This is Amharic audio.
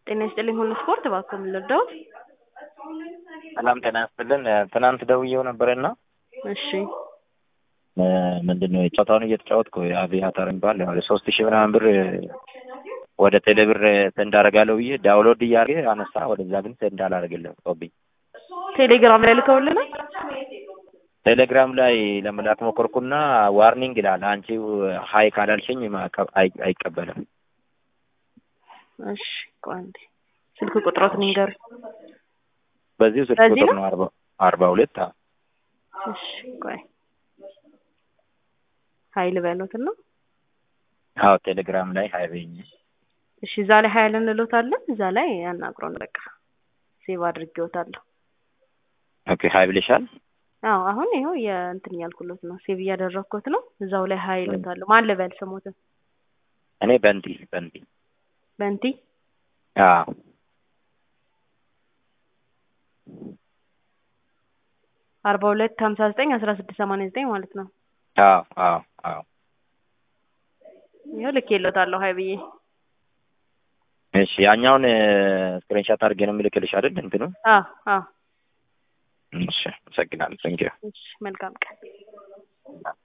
ጤና ይስጥልኝ ሁሉ ስፖርት እባክዎ ምን ልርዳዎት? ሰላም ጤና ይስጥልን። ትናንት ደውዬው ነበረና እሺ ምንድን ነው ጨዋታውን እየተጫወትኩ አቪያተር የሚባል ያው ሶስት ሺህ ምናምን ብር ወደ ቴሌብር ሰንድ አደርጋለሁ ብዬ ዳውንሎድ እያደረገ አነሳ። ወደዛ ግን ሰንድ አላደርግልም ጦብኝ። ቴሌግራም ላይ ልከውልናል። ቴሌግራም ላይ ለመላክ ሞከርኩና ዋርኒንግ ይላል። አንቺ ሀይ ካላልሽኝ ማዕቀብ አይ- አይቀበልም። እሺ ቆይ አንዴ ስልክ ቁጥሮትን ይንገሩኝ። በዚሁ ስልክ በዚህ ቁጥር ነው? ነው አርባ አርባ ሁለት አዎ። እሺ ቆይ ሀይል በሉት ነው። አዎ ቴሌግራም ላይ ሀይ በይኝ። እሺ እዛ ላይ ሀይል እንሎታለን። እዛ ላይ ያናግሮን በቃ ሴቭ አድርጌዎታለሁ። ኦኬ ሀይ ብለሻል። አዎ አሁን ይኸው የእንትን እያልኩሎት ነው፣ ሴቭ እያደረግኩት ነው። እዛው ላይ ሀይል እሎታለሁ። ማን ልበል ስሞትን? እኔ በንቲ በንቲ በንቲ አዎ አርባ ሁለት ሀምሳ ዘጠኝ አስራ ስድስት ሰማንያ ዘጠኝ ማለት ነው። አዎ አዎ አዎ ይኸው ልኬሎታለሁ ሀይ ብዬ። እሺ ያኛውን ስክሪንሻት አድርጌ ነው የምልክልሽ አይደል? እንትኑ አዎ አዎ እሺ አመሰግናለሁ። ቴንኪው እሺ መልካም ቀን።